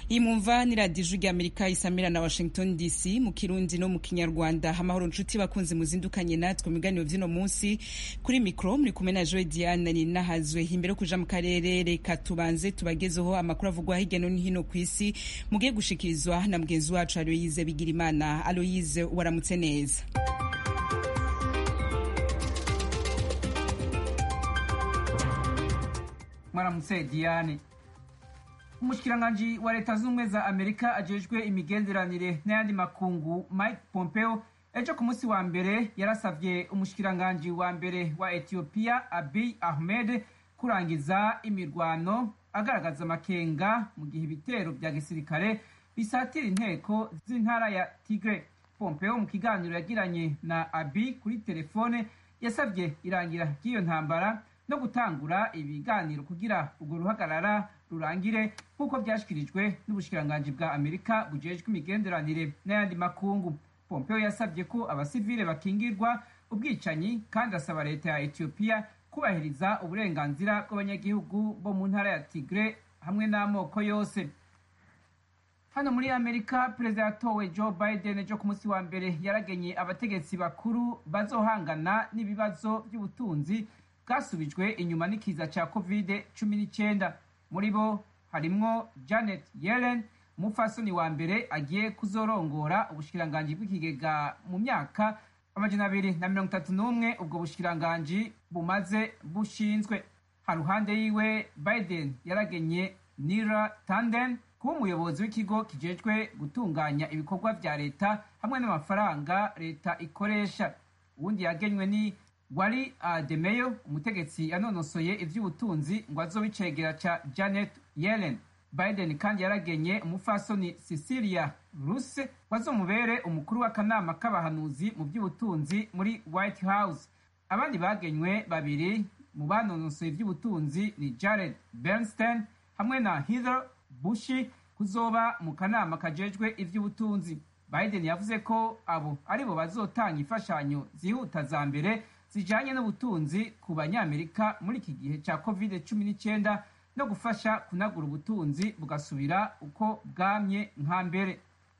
iyi mumva ni radiyo ijwi ry'amerika isamira na washington dc mu kirundi no mu kinyarwanda amahoro nshuti bakunze muzindukanye natwe mu biganiro by'uno munsi kuri mikoro muri kumwe na joy diane ni nahazwe imbere yo kuja mu karere reka tubanze tubagezeho amakuru avugwa hirya no hino ku isi mugiye gushikirizwa na mugenzi wacu aloyize bigirimana aloyize waramutse neza mwaramutse diane umushikiranganji wa leta z'ubumwe za amerika ajejwe imigenderanire n'ayandi makungu mike pompeo ejo ku munsi wa mbere yarasavye umushikiranganji wa mbere wa etiyopiya abiy ahmed kurangiza imirwano agaragaza amakenga mu gihe ibitero vya gisirikare bisatira inteko z'intara ya tigre pompeo mu kiganiro yagiranye na abi kuri telefone yasavye irangira ry'iyo ntambara no gutangura ibiganiro kugira urwo ruhagarara rurangire nk'uko vyashikirijwe n'ubushikiranganji bwa amerika bujejwe imigenderanire n'ayandi makungu pompeo yasabye ko abasivile bakingirwa ubwicanyi kandi asaba leta ya etiyopiya kubahiriza uburenganzira bw'abanyagihugu bo mu ntara ya tigre hamwe n'amoko yose hano muri amerika perezida yatowe joe biden ejo ku munsi wa mbere yaragenye abategetsi bakuru bazohangana n'ibibazo by'ubutunzi bwasubijwe inyuma n'ikiza ca covid cumi n'icyenda muri bo harimwo janet yellen umupfasoni wa mbere agiye kuzorongora ubushikiranganji bw'ikigega mu myaka amajana abiri na mirongo itatu n'umwe ubwo bushikiranganji bumaze bushinzwe haruhande yiwe biden yaragenye nira tanden kuba umuyobozi w'ikigo kijejwe gutunganya ibikorwa vya leta hamwe n'amafaranga leta ikoresha uwundi yagenywe ni wari ademeyo umutegetsi yanonosoye ivy'ubutunzi ngo azobe icegera ca janet yellen biden kandi yaragenye umufasoni cecilia ruse wazomubere umukuru w'akanama k'abahanuzi mu by'ubutunzi muri white house abandi bagenywe babiri mu banonosoye ivy'ubutunzi ni jared bernstein hamwe na heather bushi kuzoba mu kanama kajejwe ivy'ubutunzi biden yavuze ko abo aribo bazotanga imfashanyo zihuta za mbere zijanye n'ubutunzi ku banyamerika muri iki gihe ca covid cumi n'icyenda no gufasha kunagura ubutunzi bugasubira uko bwamye nka mbere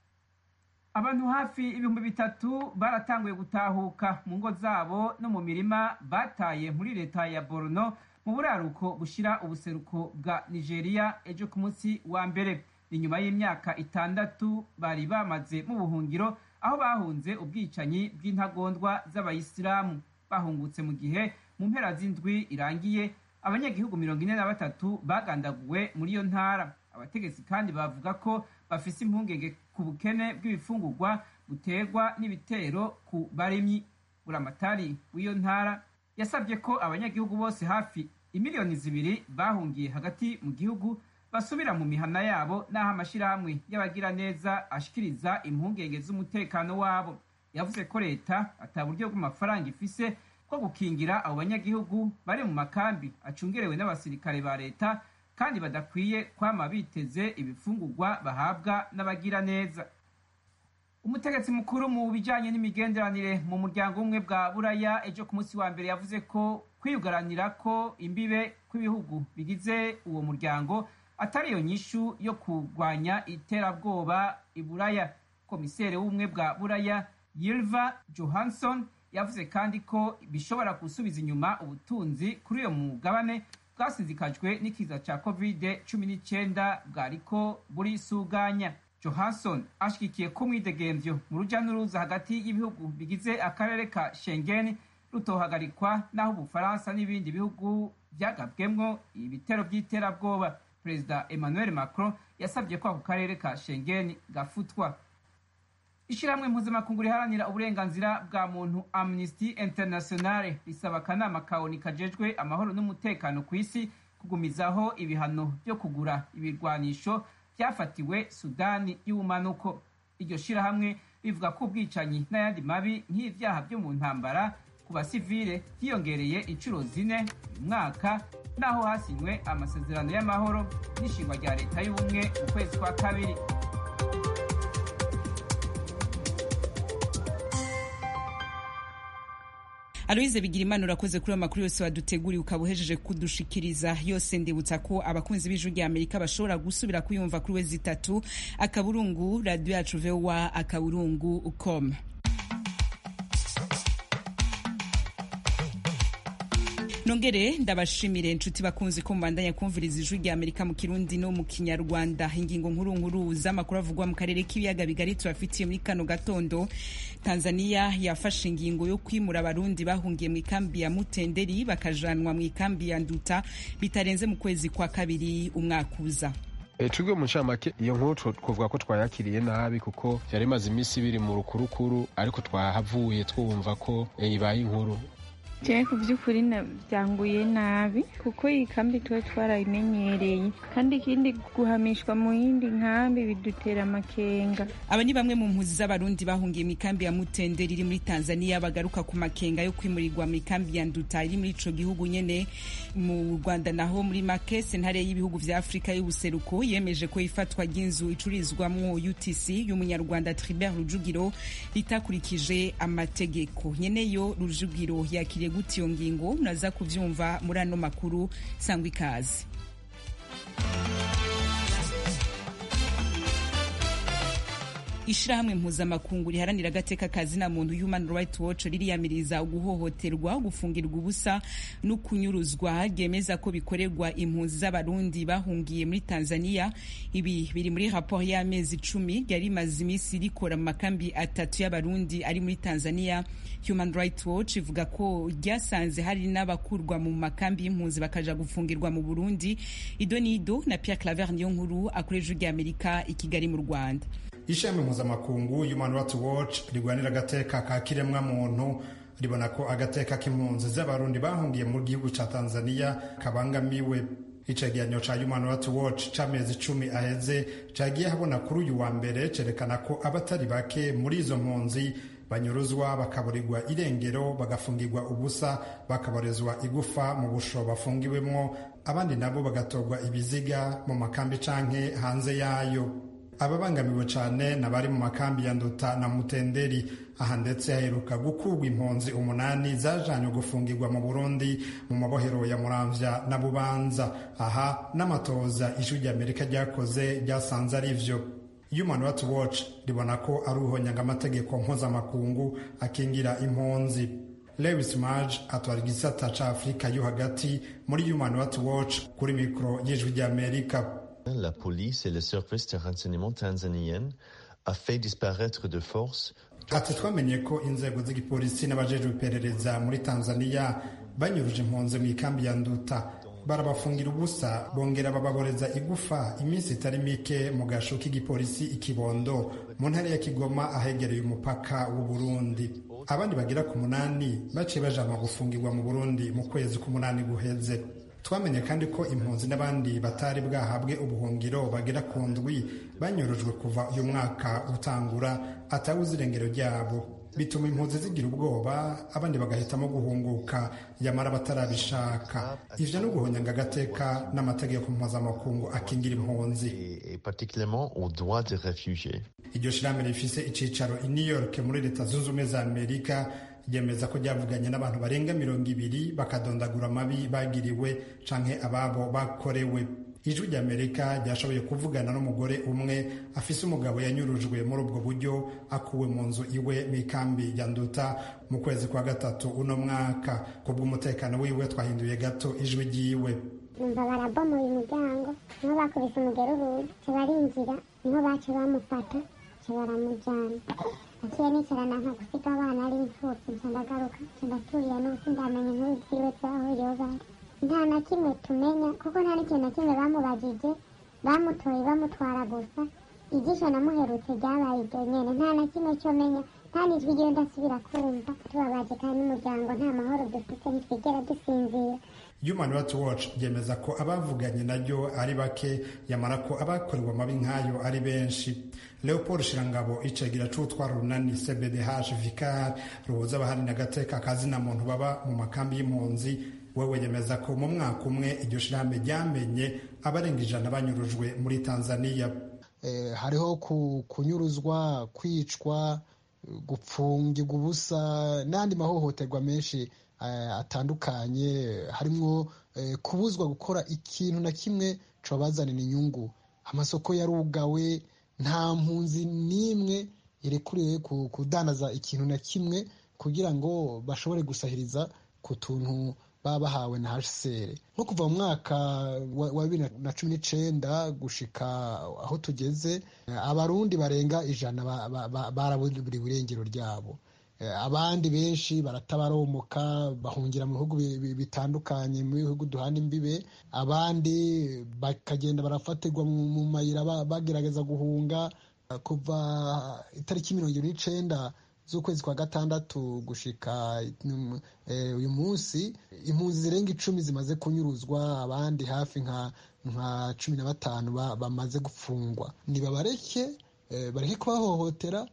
abantu hafi ibihumbi bitatu baratanguye gutahuka mu ngo zabo no mu mirima bataye muri leta ya borno mu buraruko bushira ubuseruko bwa nigeria ejo ku munsi wa mbere ni nyuma y'imyaka itandatu bari bamaze mu buhungiro aho bahunze ubwicanyi bw'intagondwa z'abayisilamu bahungutse mu gihe mu mpera z'indwi irangiye abanyagihugu mirongo ine na batatu bagandaguwe muri iyo ntara abategetsi kandi bavuga ko bafise impungenge ku bukene bw'ibifungurwa buterwa n'ibitero ku barimyi buramatari w'iyo ntara yasabye ko abanyagihugu bose hafi imiliyoni zibiri bahungiye hagati mu gihugu basubira mu mihana yabo n'aho amashirahamwe y'abagiraneza ashikiriza impungenge z'umutekano wabo yavuze ko leta ata buryo bw'amafaranga ifise bwo gukingira abo banyagihugu bari mu makambi acungerewe n'abasirikare ba leta kandi badakwiye kwama biteze ibifungurwa bahabwa n'abagira neza umutegetsi mukuru mu bijanye n'imigenderanire mu muryango umwe bwa buraya ejo ku munsi wa mbere yavuze ko kwiyugaranira ko imbibe kw'ibihugu bigize uwo muryango atari iyo nyishu yo kurwanya iterabwoba i buraya komiseri w'ubumwe bwa buraya yilva johansson yavuze kandi ko bishobora gusubiza inyuma ubutunzi kuri uyo mugabane bwasinzikajwe n'ikiza ca covid cumi n'icyenda bwariko burisuganya johansson ashigikiye ko umwidegemvyo mu ruja n'uruza hagati y'ibihugu bigize akarere ka schengen rutohagarikwa n'aho ubufaransa n'ibindi bihugu vyagabwemwo ibitero vy'iterabwoba perezida emmanuel macron yasabye ko ako karere ka schengen gafutwa ishyirahamwe mpuzamakungu riharanira uburenganzira bwa muntu amnesty internationale risaba akanama ka oni kajejwe amahoro n'umutekano ku isi kugumizaho ibihano byo kugura ibirwanisho byafatiwe sudani y'ubumanuko iryo shyirahamwe rivuga ko ubwicanyi n'ayandi mabi nk'ibyaha byo mu ntambara ku basivile byiyongereye inshuro zine uyu mwaka naho hasinywe amasezerano y'amahoro n'ishingwa rya leta y'ubumwe mu kwezi kwa kabiri aloyize bigirimana urakoze kuri ayo makuru yose waduteguriye ukaba uhejeje kudushikiriza yose ndibutsa ko abakunzi b'ijwi rya amerika bashobora gusubira kuyumva kuri wezi itatu akaburungu radiyo yacu vowa akaburungu com nongere ndabashimire inshuti bakunzi ko mubandanya kumviriza ijwi rya amerika mu kirundi no mu kinyarwanda ingingo nkuru nkuru z'amakuru avugwa mu karere k'ibiyaga bigari tubafitiye muri kano gatondo tanzania yafashe ingingo yo kwimura abarundi bahungiye mu ikambi ya mutenderi bakajanwa mu ikambi ya nduta bitarenze mu kwezi kwa kabiri umwaka uza twebwe mu ncamake iyo nkuru twavuga ko twayakiriye nabi kuko yari imaze iminsi ibiri mu rukurukuru ariko twahavuye twumva ko ibaye inkuru jewe ku by'ukuri byanguye nabi kuko iyi kambi tuba twarayimenyereye kandi ikindi guhamishwa mu yindi nkambi bidutera amakenga aba ni bamwe mu mpuzi z'abarundi bahungiye mu ikambi ya mutenderi iri muri tanzania bagaruka ku makenga yo kwimurirwa mu ikambi ya nduta iri muri ico gihugu nyene mu rwanda naho muri make sentare y'ibihugu vya afurika y'ubuseruko yemeje ko ifatwa ry'inzu icurizwamwo utc y'umunyarwanda tribert rujugiro ritakurikije amategeko nyeneyo rujugiro yakiriye gute iyo ngingo muraza kubyumva muri ano makuru sangwa ikaze ishirahamwe mpuzamakungu riharanira agateka kazina muntu human rights watch ririyamiriza guhohoterwa gufungirwa ubusa no kunyuruzwa ryemeza ko bikorerwa impunzi z'abarundi bahungiye muri tanzania ibi biri muri raporo y'amezi icumi ryari rimaze iminsi rikora mu makambi atatu y'abarundi ari muri tanzania human rights watch ivuga ko ryasanze hari n'abakurwa mu makambi y'impunzi bakaja gufungirwa mu burundi ido nido na pierre claver niyo nkuru akoresha ijwi ry'amerika i kigali mu rwanda ishami mpuzamakungu human rights watch rigwanira agateka ka kiremwa muntu ribona ko agateka k'impunzi z'abarundi bahungiye mu gihugu ca tanzania kabangamiwe icegeranyo ca human rights watch c'amezi icumi aheze cagiye habona kuri uyu wa mbere cerekana ko abatari bake muri izo mpunzi banyuruzwa bakaburirwa irengero bagafungirwa ubusa bakaborezwa igufa mu busho bafungiwemwo abandi nabo bagatorwa ibiziga mu makambi canke hanze yayo ababangamiwe cyane n'abari mu makambi ya nduta na mutenderi aha ndetse haheruka gukurwa impunzi umunani zajanywe gufungirwa mu burundi mu mabohero ya muramvya na bubanza aha n'amatoza ijwi ry'amerika ryakoze ryasanze ari vyo human rights watch ribona ko ari uhonyanga amategeko mpuzamakungu akingira impunzi lewis maj atwara igisata ca afurika yo hagati muri human rights watch kuri mikoro y'ijwi ry'amerika La police et les services de renseignement tanzaniennes a fait disparaître de force ati twamenye ko inzego z'igipolisi n'abajejwe iperereza muri tanzania banyuruje impunzi mu ikambi ya nduta barabafungira ubusa bongera bababoreza igufa iminsi itari mike mu gasho k'igipolisi ikibondo mu ntara ya kigoma ahegereye umupaka w'u burundi abandi bagera ku munani baciye bajanwa gufungirwa mu burundi mu kwezi k'umunani guheze twamenye kandi ko impunzi n'abandi batari bwahabwe ubuhungiro bagera ku ndwi banyurujwe kuva uyu mwaka utangura atawuze irengero ryabo bituma impunzi zigira ubwoba abandi bagahitamo guhunguka yamara batarabishaka ivyo no guhonyanga agateka n'amategeko mpuzamakungu akingira impunzi iryo shirahamwe rifise icicaro i new york muri leta zunze ubumwe za amerika ryemeza ko ryavuganye n'abantu barenga mirongo ibiri bakadondagura amabi bagiriwe canke ababo bakorewe ijwi ry'amerika ryashoboye kuvugana n'umugore umwe afise umugabo yanyurujwe muri ubwo buryo akuwe mu nzu iwe mu ikambi ya nduta mu kwezi kwa gatatu uno mwaka kubw'umutekano wiwe twahinduye gato ijwi ryiwe numva barabomoye umuryango niho bakubise umugero urugi barinjira niho baca bamufata baramujyana naciye nicarana nka gusiga abana ari imfubyi nca ndagaruka nca ndaturira n'ubusi ndamenya inkuru ziwe zaho bari nta na kimwe tumenya kuko nta n'ikintu na kimwe bamubajije bamutoye bamutwara gusa ijisho namuherutse ryabaye iryo nyene nta na kimwe cyo menya nta n'ijwi ryiwe ndasubira kumva tubabaje kandi n'umuryango nta mahoro dufite ntitwigera dusinzira human rights watch ryemeza ko abavuganye naryo ari bake yamara ko abakorewe amabi nk'ayo ari benshi leopold shirangabo icegera c'utwara urunani cbdh vicar ruhuza abaharanira agateka kazina muntu baba mu makambi y'impunzi wewe yemeza ko mu mwaka umwe iryo shirahamwe ryamenye abarenga ijana banyurujwe muri tanzania eh, hariho kunyuruzwa kwicwa gupfungirwa ubusa n'andi mahohoterwa menshi atandukanye harimo kubuzwa gukora ikintu na kimwe cabazanira inyungu amasoko yarugawe nta mpunzi n'imwe irekuriwe kudandaza ikintu na kimwe kugira ngo bashobore gusahiriza ku tuntu baba bahawe na hcr nko kuva mu mwaka wa bibiri na cumi n'icenda gushika aho tugeze abarundi barenga ijana baraburiwe irengero ryabo abandi benshi baratabaromoka bahungira mu bihugu bitandukanye mu bihugu duhana imbibe abandi bakagenda barafatirwa mu mayira bagerageza guhunga kuva itariki mirongo irindwi n'icenda z'ukwezi kwa gatandatu gushika uyu munsi impunzi zirenga icumi zimaze kunyuruzwa abandi hafi nka nka cumi na batanu bamaze gufungwa nibabareke bareke kubahohotera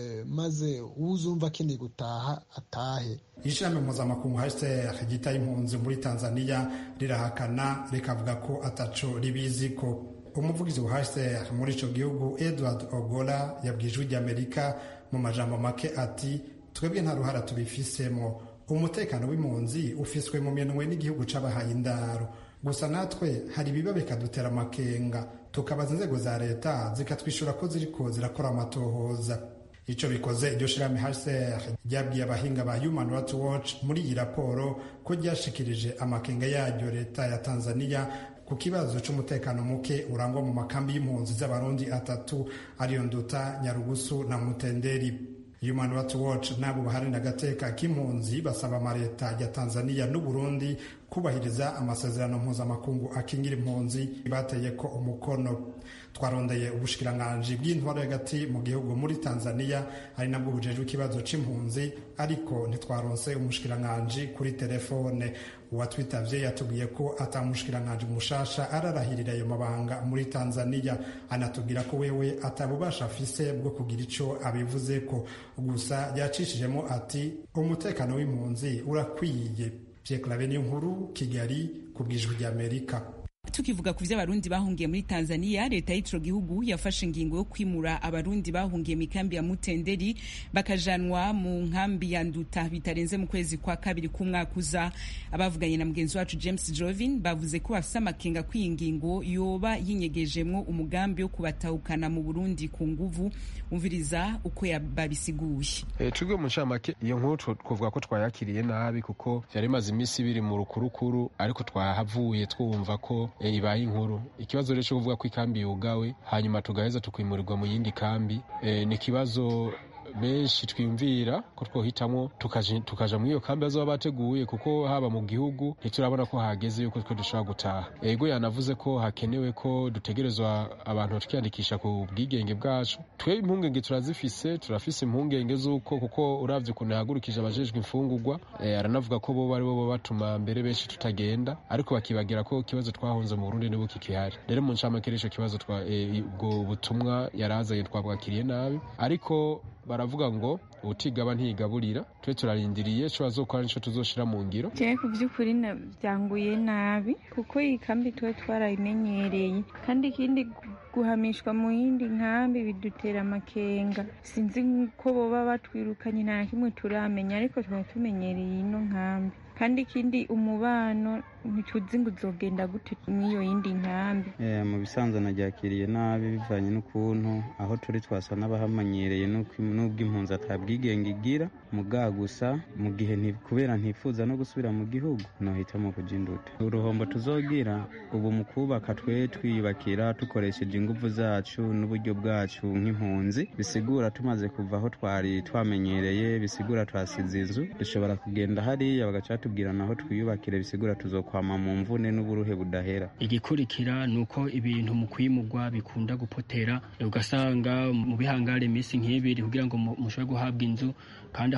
maze uzumva akeneye gutaha atahe ishami mpuzamakungu hcr ryitaye impunzi muri tanzania rirahakana rikavuga ko ataco ribizi ko umuvugizi wa hcr muri ico gihugu edward ogola yabwiye ijwi ry'amerika mu majambo make ati twebwe nta ruhara tubifisemo umutekano w'impunzi ufiswe mu minwe n'igihugu c'abahaye indaro gusa natwe hari ibiba bikadutera amakenga tukabaza inzego za leta zikatwishyura ko ziriko zirakora amatohoza icyo bikoze iryo shirahamwe hcr ryabwiye abahinga ba human rights watch muri iyi raporo ko ryashikirije amakenga yaryo leta ya tanzania ku kibazo cy'umutekano muke urangwa mu makambi y'impunzi z'abarundi atatu ariyo nduta nyarugusu na mutenderi human rights watch n'abo baharanira agateka k'impunzi basaba amaleta ya tanzania n'uburundi kubahiriza amasezerano mpuzamakungu akingira impunzi bateye ko umukono twarondeye ubushikiranganji bw'intwaro hagati mu gihugu muri tanzania ari nabwo bujejwe ikibazo c'impunzi ariko ntitwaronse umushikiranganji kuri telefone uwatwitavye yatubwiye ko ata mushikiranganji mushasha ararahirira ayo mabanga muri tanzania anatubwira ko wewe atabubasha afise bwo kugira ico abivuzeko gusa yacishijemo ati umutekano w'impunzi urakwiye Pierre Claver nkuru Kigali ku bwijwi ry'Amerika tukivuga ku vy'abarundi bahungiye muri tanzania leta y'ico gihugu yafashe ingingo yo kwimura abarundi bahungiye mu ikambi ya mutenderi bakajanwa mu nkambi ya nduta bitarenze mu kwezi kwa kabiri k'umwaka uza abavuganye na mugenzi wacu james jovin bavuze ko bafise amakenga ko iyi ngingo yoba yinyegejemwo umugambi wo kubatahukana mu burundi ku nguvu umviriza uko babisiguye e, twebwe mu ncamake iyo nkuru twovuga ko twayakiriye nabi kuko vyari imaze imisi ibiri mu rukurukuru ariko twahavuye twumva ko e, ibaye inkuru ikibazo rero cyo kuvuga ko ikambi yugawe hanyuma tugaheza tukimurirwa mu yindi kambi e, ni ikibazo benshi twiyumvira ko twohitamwo tukaja muri iyo kambi bazoba bateguye kuko haba mu gihugu ntiturabona ko hageze yuko twe dushobora gutaha ego yanavuze ko hakenewe ko dutegerezwa abantu tukiyandikisha ku bwigenge bwacu twe impungenge turazifise turafise impungenge z'uko kuko uravye ukuntu yahagurukije abajejwe imfungurwa e, aranavuga ko bo ari bo batuma mbere benshi tutagenda ariko bakibagira ko ikibazo twahunze mu Burundi nibo kikihari rero mu ncamake ico kibazo ubwo e, butumwa yarazanye twabwakiriye nabi ariko baravuga ngo utigaba ntigaburira twe turarindiriye co bazokora nico tuzoshira mu ngiro jewe ku vy'ukuri vyanguye nabi kuko iyi kambi tuba twarayimenyereye kandi ikindi guhamishwa mu yindi nkambi bidutera amakenga sinzi ko boba batwirukanye nta kimwe turamenya ariko twaba tumenyereye ino nkambi kandi ikindi umubano ntituzi ngo uzogenda gute mw'iyo yindi nkambi mu bisanzwe naryakiriye nabi bivanye n'ukuntu aho turi twasa n'abahamanyereye n'ubwo impunzi atabwigenge igira muga gusa mu gihe kubera ntifuza no gusubira mu gihugu nohitamo kuja induta uruhombo tuzogira ubu mu kubaka twe twiyubakira dukoresheje inguvu zacu n'uburyo bwacu nk'impunzi bisigura tumaze kuva aho twari twamenyereye bisigura twasize inzu dushobora kugenda hariya bagaca batubwira naho twiyubakire bisigura tuzokwama mu mvune n'uburuhe budahera igikurikira ni uko ibintu mu kwimugwa bikunda gupotera ugasanga mu bihangare iminsi nk'ibiri kugira ngo mushobore guhabwa inzu kandi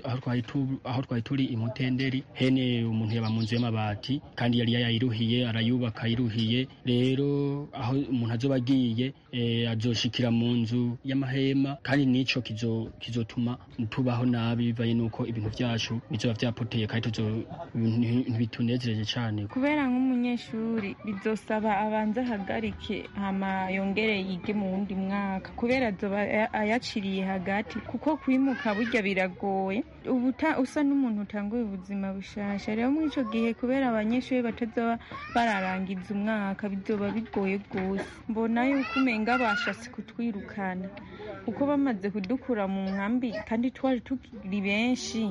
aho twari turi imutenderi hene umuntu yaba mu nzu y'amabati kandi yari yayiruhiye arayubaka ayiruhiye rero aho umuntu azoba agiye azoshikira mu nzu y'amahema kandi n'ico kizotuma tubaho nabi bivanye n'uko ibintu vyacu bizoba vyapoteye kandi ntibitunezereje cane cane kubera nk'umunyeshuri bizosaba abanze ahagarike hama yongere yige mu wundi mwaka kubera azoba ayaciriye hagati kuko kwimuka burya biragoye ubu usa n'umuntu utanguye ubuzima bushasha rero muri ico gihe kubera abanyeshuri batazoba bararangiza umwaka bizoba bigoye rwose mbona yuko umenga bashatse kutwirukana kuko bamaze kudukura mu nkambi kandi twari tukiri benshi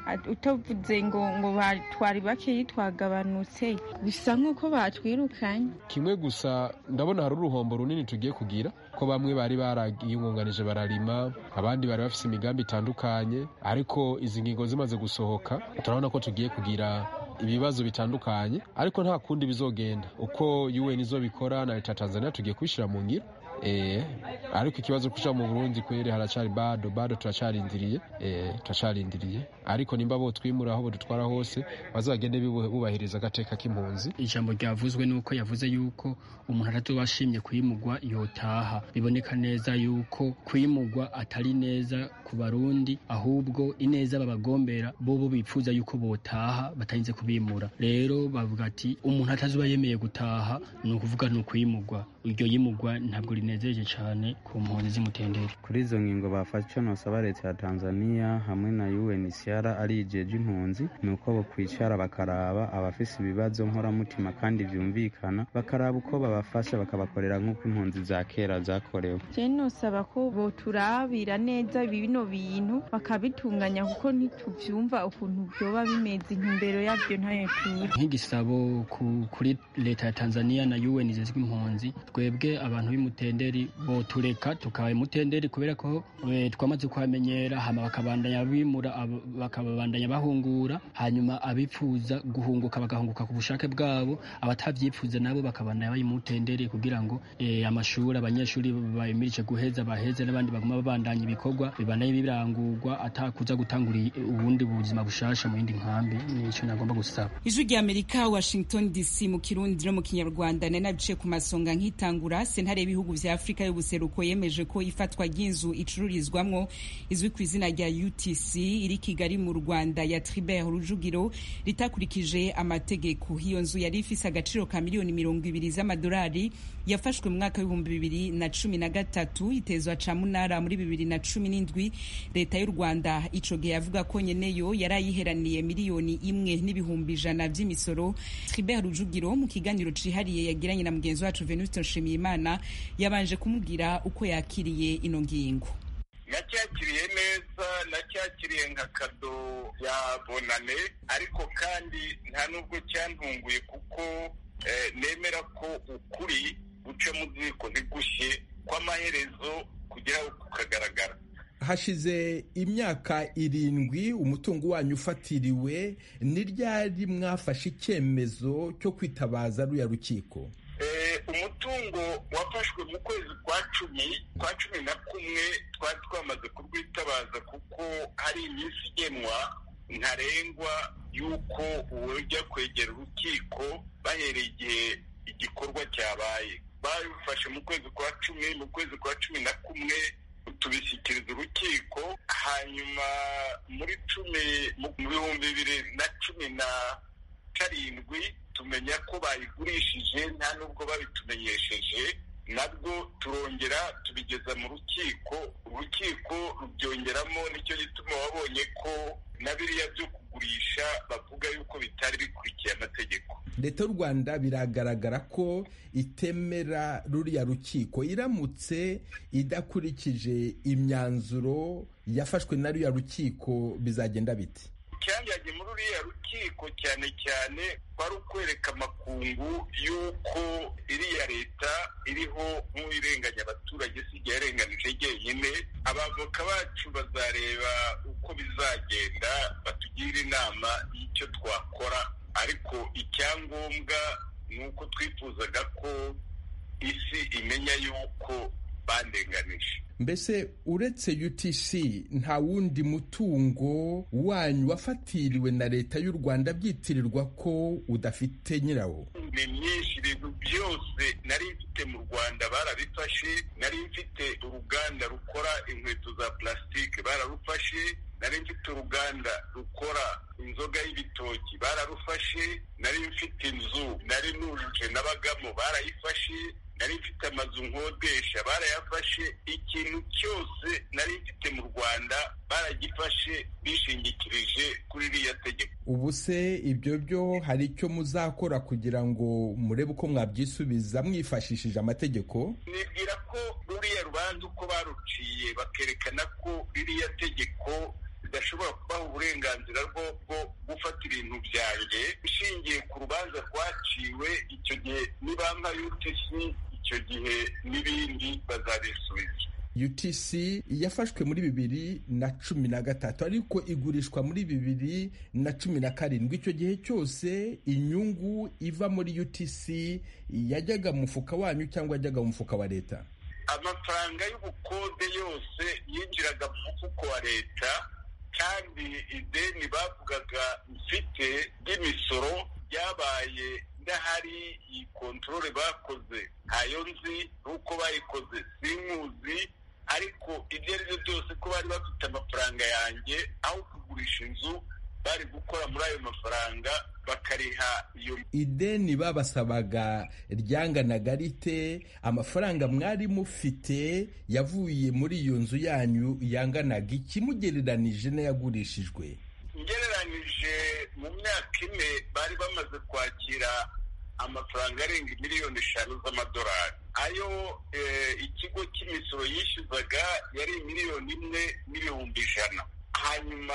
utavuze ngo ngo twari bakeyi twagabanutse bisa nk'uko batwirukanye kimwe gusa ndabona hari uruhombo runini tugiye kugira ko bamwe bari bariyungunganije bararima abandi bari bafite imigambi itandukanye ariko izi ngingo zimaze gusohoka turabona ko tugiye kugira ibibazo bitandukanye ariko nta kundi bizogenda uko UN izo bikora na leta ya Tanzania tugiye kubishyira mu ngiro eh ariko ikibazo kuja mu Burundi kwere haracari bado bado turacarindiriye eh turacarindiriye ariko nimba bo twimura aho dutwara hose bazagende bubahiriza agateka k'impunzi ijambo ryavuzwe nuko yavuze yuko umuntu aratubashimye kwimugwa yotaha biboneka neza yuko kwimugwa atari neza ku barundi ahubwo ineza babagombera bobo bipfuza yuko botaha batarinze kubimura rero bavuga ati umuntu atazuba yemeye gutaha ni ukuvuga ni ukwimugwa iryo yimugwa ntabwo rinezereje cyane ku mpunzi z'imutendere kuri izo ngingo bafashe icyo nosaba leta ya tanzania hamwe na unhcr ari ijeje impunzi ni uko bokwicara bakaraba abafise ibibazo nkoramutima kandi vyumvikana bakaraba uko babafasha bakabakorera nk'uko impunzi za kera zakorewe je nosaba ko boturabira neza bino bintu bakabitunganya kuko ntituvyumva ukuntu vyoba bimeze intumbero yavyo ntayo turi nk'igisabo kuri leta ya tanzania na un izezwe impunzi twebwe abantu b'imutenderi botureka tukaba imutenderi kubera ko twamaze kuhamenyera hama bakabandanya bimura bakabandanya bahungura hanyuma abipfuza guhunguka bagahunguka ku bushake bwabo abatavyifuza nabo bakabandanya bayimutenderi kugira ngo amashuri abanyeshuri bayimirije guheza baheze n'abandi baguma babandanya ibikorwa bibandanye birangurwa atakuza gutangura ubundi buzima bushasha mu yindi nkambi nico nagomba gusaba ijwi rya amerika washington dc mu kirundi no mu kinyarwanda nanabice ku masonga nk'itangura sentare y'ibihugu vya afurika y'ubuseruko yemeje ko ifatwa ry'inzu icururizwamwo izwi ku izina rya utc iri kigali mu rwanda ya tribert rujugiro ritakurikije amategeko iyo nzu yari ifise agaciro ka miliyoni mirongo ibiri z'amadolari yafashwe mu mwaka w'ibihumbi bibiri na cumi na gatatu itezwa ca munara muri bibiri na cumi n'indwi leta y'u rwanda ico gihe yavuga ko nyeneyo yari ayiheraniye miliyoni imwe n'ibihumbi ijana vy'imisoro tribert rujugiro mu kiganiro cihariye yagiranye na mugenzi wacu venuste nshimiyimana yabanje kumubwira uko yakiriye ino ngingo nacyakiriye neza nacyakiriye nka kado ya bonane ariko kandi nta nubwo cyantunguye kuko nemera ko ukuri guca mu ziko ntigushye kw'amaherezo kugeraho kukagaragara hashize imyaka irindwi umutungo wanyu ufatiriwe ni ryari mwafashe icyemezo cyo kwitabaza ruya rukiko umutungo wafashwe mu kwezi kwa cumi kwa cumi na kumwe twari twamaze kurwitabaza kuko hari iminsi igenwa ntarengwa y'uko ujya kwegera urukiko bahereye igihe igikorwa cyabaye babifashe mu kwezi kwa cumi mu kwezi kwa cumi na kumwe tubishyikiriza urukiko hanyuma muri cumi mu bihumbi bibiri na cumi na karindwi tumenya ko bayigurishije nta nubwo babitumenyesheje nabwo turongera tubigeza mu rukiko urukiko rubyongeramo nicyo gituma wabonye ko na biriya byo kugurisha bavuga yuko bitari bikurikiye amategeko leta y'u rwanda biragaragara ko itemera ruriya rukiko iramutse idakurikije imyanzuro yafashwe na ruriya rukiko bizagenda biti icyangiranye muri uriya rukiko cyane cyane kwari ukwereka amakungu y'uko iriya leta iriho nk'uwirenganya abaturage si igihe yarenganije jyenyine abavoka bacu bazareba uko bizagenda batugire inama y'icyo twakora ariko icyangombwa ni uko twifuzaga ko isi imenya y'uko bandenganije mbese uretse utc nta wundi mutungo wanyu wafatiriwe na leta y'u rwanda byitirirwa ko udafite nyirawo ni myinshi ibintu byose nari mfite mu rwanda barabifashe nari mfite uruganda rukora inkweto za plastique bararufashe nari mfite uruganda rukora inzoga y'ibitoki bararufashe nari mfite inzu nari nujuje n'abagamo barayifashe nari mfite amazu nkodesha barayafashe ikintu cyose nari mfite mu rwanda baragifashe bishingikirije kuri iriya tegeko ubu se ibyo byo hari icyo muzakora kugira ngo murebe uko mwabyisubiza mwifashishije amategeko nibwira ko ruriya rubanza uko baruciye bakerekana ko ririya tegeko ridashobora kubaha uburenganzira bwo bwo gufata ibintu byanjye ishingiye ku rubanza rwaciwe icyo gihe nibampa utc icyo gihe n'ibindi bazabisubiza utc yafashwe muri bibiri na cumi na gatatu ariko igurishwa muri bibiri na cumi na karindwi icyo gihe cyose inyungu iva muri utc yajyaga mu mufuka wanyu cyangwa yajyaga mu mufuka wa leta amafaranga y'ubukode yose yinjiraga mu mufuko wa leta kandi ideni bavugaga mfite ry'imisoro ryabaye ndahari iyi kontorore bakoze ntayo nzi n'uko bayikoze sinkuzi ariko ibyo ari byo byose ko bari bafite amafaranga yanjye aho kugurisha inzu bari gukora muri ayo mafaranga bakariha iyo ideni babasabaga ryanganaga rite amafaranga mwari mufite yavuye muri iyo nzu yanyu yanganaga ikimugereranije n'ayagurishijwe ngereranije mu myaka ine bari bamaze kwakira amafaranga arenga miliyoni eshanu z'amadolari ayo ikigo cy'imisoro yishyuzaga yari miliyoni imwe n'ibihumbi ijana hanyuma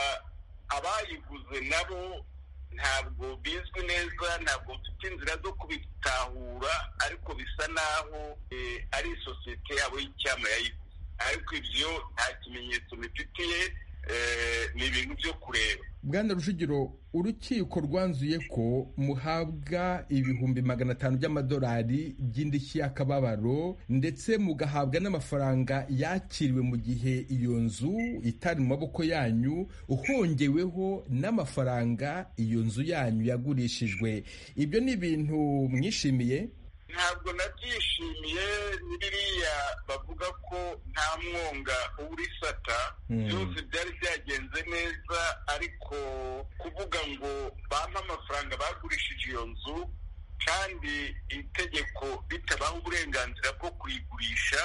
abayiguze nabo ntabwo bizwi neza ntabwo mfite inzira zo kubitahura ariko bisa naho ari isosiyete yabo y'icyama yayiguze ariko ibyo nta kimenyetso bifitiye ni ibintu byo kureba bwana rujugiro urukiko rwanzuye ko muhabwa ibihumbi magana atanu by'amadolari by'indishyi y'akababaro ndetse mugahabwa n'amafaranga yakiriwe mu gihe iyo nzu itari mu maboko yanyu uhongeweho n'amafaranga iyo nzu yanyu yagurishijwe ibyo ni ibintu mwishimiye ntabwo nabyishimiye ni biriya bavuga ko nta mwonga uburisata byose byari byagenze neza ariko kuvuga ngo bampe amafaranga bagurishije iyo nzu kandi itegeko ritabaha uburenganzira bwo kuyigurisha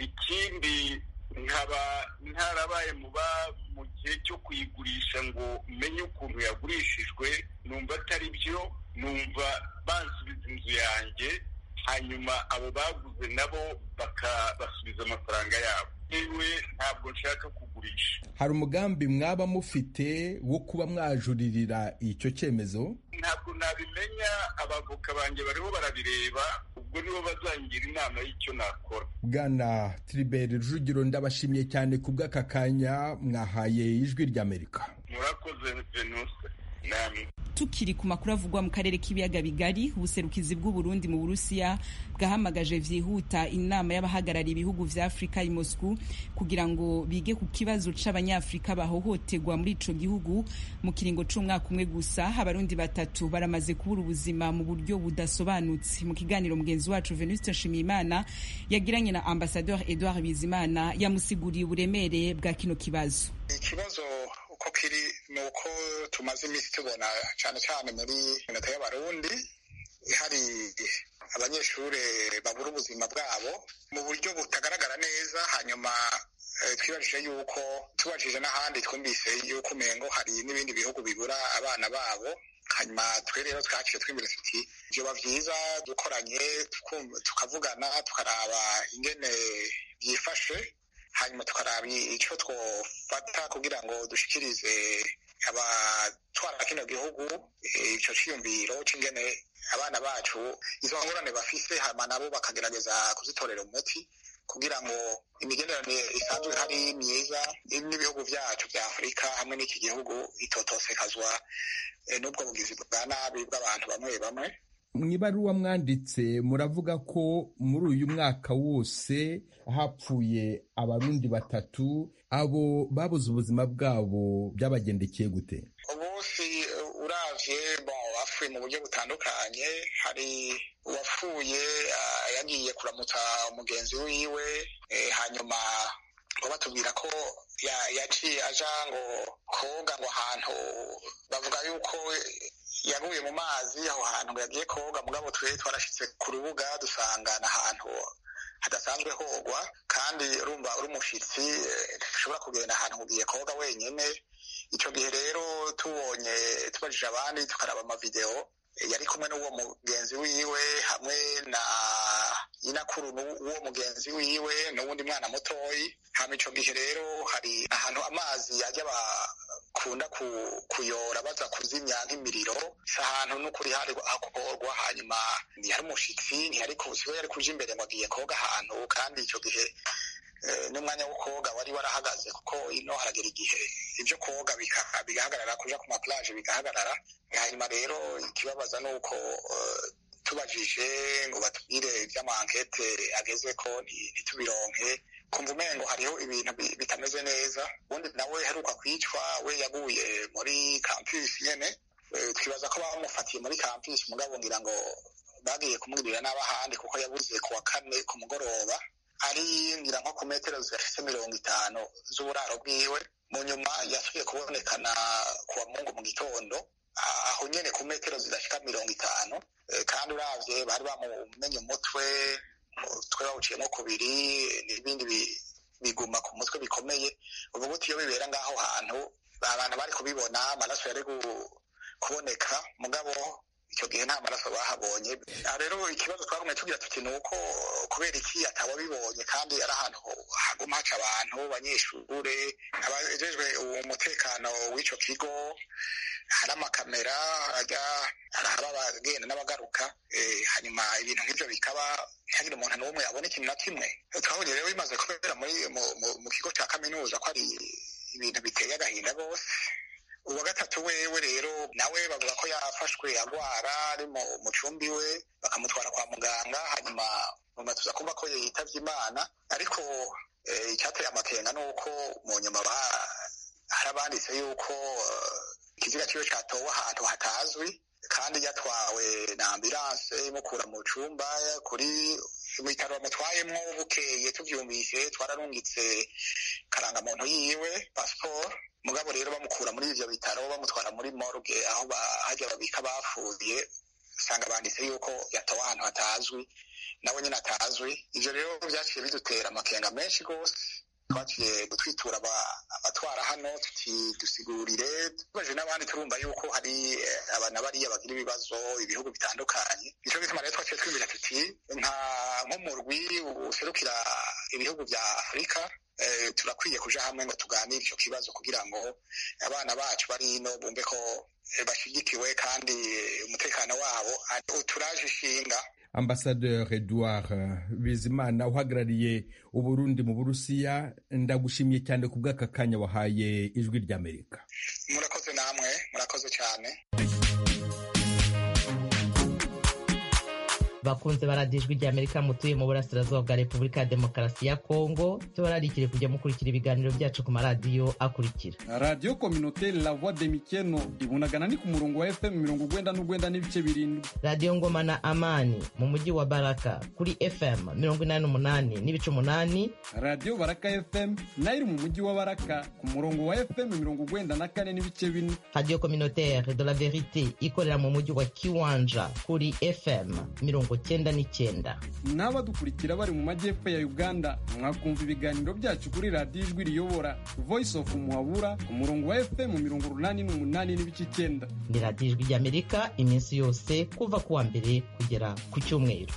ikindi nkaba ntarabaye mu gihe cyo kuyigurisha ngo menye ukuntu yagurishijwe numva atari byo numva bansubiza inzu yanjye hanyuma abo baguze nabo bakabasubiza amafaranga yabo yewe ntabwo nshaka kugurisha hari umugambi mwaba mufite wo kuba mwajuririra icyo cyemezo ntabwo nabimenya abavoka banjye bariho barabireba ubwo nibo bazangira inama y'icyo nakora bwana tiriberi rujugiro ndabashimiye cyane ku bw'aka kanya mwahaye ijwi ry'amerika murakoze venuse namwe tukiri ku makuru avugwa mu karere k'ibiyaga bigari ubuserukizi bw'uburundi mu burusiya bwahamagaje vyihuta inama y'abahagarariye ibihugu vya afurika i moscou kugira ngo bige ku kibazo c'abanyafurika bahohoterwa muri ico gihugu mu kiringo c'umwaka umwe gusa abarundi batatu baramaze kubura ubuzima mu buryo budasobanutse mu kiganiro mugenzi wacu venuste nshimiyimana yagiranye na ambasadeur edouard bizimana yamusiguriye uburemere bwa kino kibazo ikibazo uko kiri ni uko tumaze iminsi tubona cyane cyane muri minota y'abarundi hari abanyeshuri babura ubuzima bwabo mu buryo butagaragara neza hanyuma twibajije yuko tubajije n'ahandi twumvise yuko umengo hari n'ibindi bihugu bibura abana babo hanyuma twe rero twaciye twibwira tuti byoba byiza dukoranye tukavugana tukaraba ingene byifashe hanyuma tukaraba icyo twofata kugira ngo dushikirize abatwara kino gihugu icyo cyiyumviro cy'ingene abana bacu izo ngorane bafise hanyuma nabo bakagerageza kuzitorera umuti kugira ngo imigenderanire isanzwe hari myiza n'ibihugu byacu bya afurika hamwe n'iki gihugu itotosekazwa n'ubwo bugizi bwa nabi bw'abantu bamwe bamwe mu ibaruwa mwanditse muravuga ko muri uyu mwaka wose hapfuye abarundi batatu abo babuze ubuzima bwabo byabagendekeye gute ubusi uravye bon bapfuye mu buryo butandukanye hari uwapfuye yagiye kuramutsa umugenzi wiwe hanyuma ngo batubwira ko yaciye aja ngo koga ngo ahantu bavuga yuko yaguye mu mazi aho hantu ngo yagiye koga mugabo twe twarashitse ku rubuga dusanga n'ahantu hadasanzwe hogwa kandi urumva uri umushitsi ntushobora kugenda ahantu ugiye koga wenyine icyo gihe rero tubonye tubajije abandi tukaraba amavideo yari kumwe n'uwo mugenzi wiwe hamwe na nyinakuru w'uwo mugenzi wiwe n'uwundi mwana mutoyi hama ico gihe rero hari ahantu amazi ajya bakunda kuyora baza kuzimya nk'imiriro si ahantu n'ukuri hari hakorwa hanyuma ntihari umushitsi ntihari siwe yari kuja imbere ngo agiye koga ahantu kandi ico gihe n'umwanya wo koga wari warahagaze kuko ino haragera igihe ibyo koga bigahagarara kuja ku maplaje bigahagarara hanyuma rero ikibabaza ni uko tubajije ngo batubwire iby'amankete ageze ko ntitubironke kumva umengo hariho ibintu bitameze neza ubundi nawe heruka kwicwa we yaguye muri campus nyene twibaza ko bamufatiye muri campus mugabo ngira ngo bagiye kumwirira n'abahandi kuko yabuze ku wa kane ku mugoroba ari ngira nko ku metero zifise mirongo itanu z'uburaro bwiwe mu nyuma yasubiye kubonekana ku wa mungu mu gitondo aho nyene ku metero zidashika mirongo itanu kandi uravye bari bamumenye umutwe umutwe bawuciyemo kubiri n'ibindi biguma ku mutwe bikomeye ubu gute iyo bibera ngaho hantu abantu bari kubibona amaraso yari kuboneka mugabo icyo gihe nta maraso bahabonye rero ikibazo twagumye tugira tuti ni uko kubera iki atawabibonye kandi ari ahantu haguma haca abantu banyeshure abajejwe umutekano w'ico kigo hari amakamera ajya arahaba abagenda n'abagaruka hanyuma ibintu nk'ibyo bikaba ntihagire umuntu n'umwe abona ikintu na kimwe twabonye rero bimaze kubera muri mu kigo cya kaminuza ko ari ibintu biteye agahinda rwose uwa gatatu wewe rero nawe bavuga ko yafashwe agwara ari mu cumbi we bakamutwara kwa muganga hanyuma nyuma tuza kumva ko yitavye imana ariko icyateye amakenga ni uko mu nyuma hari abanditse yuko ikiziga ciwe catowe ahantu hatazwi kandi yatwawe na ambulanse imukura mu cumba kuri ibitaro bamutwayemwo bukeye tuvyumvise twararungitse karangamuntu yiwe pasiporo mugabo rero bamukura muri ivyo bitaro bamutwara muri morgue aho hajya babika bapfuye usanga banditse yuko yatowe ahantu hatazwi nawe nyine atazwi ivyo rero vyaciye bidutera amakenga menshi rwose twaciye gutwitura abatwara hano dusigurire tubaje n'abandi turumva yuko hari abana bariya bagira ibibazo ibihugu bitandukanye nico gituma rero twaciye twibwira tuti nka nk'umurwi userukira ibihugu vya afurika turakwiye kuja hamwe ngo tuganire ico kibazo kugira ngo abana bacu bari ino bumve ko bashigikiwe kandi umutekano wabo uturaje ishinga ambasaderi edouard bizimana uhagarariye uburundi mu burusiya ndagushimiye cyane ku bw'aka kanya wahaye ijwi ry'amerika murakoze namwe murakoze cyane bakunze baradiyo ijwi ry'amerika mutuye mu burasirazuba bwa repubulika ya demokarasi ya kongo tubararikire kujya mukurikira ibiganiro byacu ku maradiyo akurikira radiyo kominoteri la voix de mikeno ibunagana ni ku murongo wa fm mirongo ugwenda n'ugwenda n'ibice birindwi radiyo ngoma na amani mu mujyi wa baraka kuri fm mirongo inani n'umunani n'ibice umunani radiyo baraka fm nayo iri mu mujyi wa baraka ku murongo wa fm mirongo ugwenda na kane n'ibice bine radiyo kominoteri de la verite ikorera mu mujyi wa kiwanja kuri fm mirongo cyenda n'icyenda n'abadukurikira bari mu majyepfo ya uganda mwakumva ibiganiro byacu kuri radiyo ijwi riyobora voice of muhabura ku murongo wa fm mirongo urunani n'umunani n'ibice icyenda ni radiyo ijwi ry'amerika iminsi yose kuva ku wa mbere kugera ku cyumweru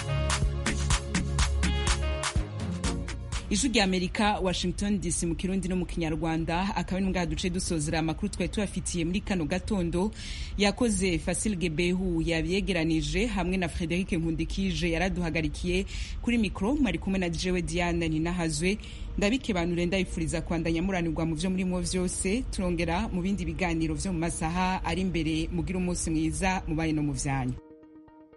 ijwi rya amerika washington dc mu kirundi no mu kinyarwanda akaba ari mbwa duce dusozera amakuru twari tubafitiye muri kano gatondo yakoze fasil gebehu yabyegeranije hamwe na frederic nkundikije yaraduhagarikiye kuri mikoro mwari kumwe na jewe diana ninahazwe ndabikebanure ndabifuriza kwandanya muranirwa mu byo murimo byose turongera mu bindi biganiro byo mu masaha ari imbere mugira umunsi mwiza mubaye no mu byanyu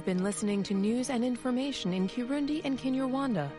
been listening to news and information in Kirundi and Kinyarwanda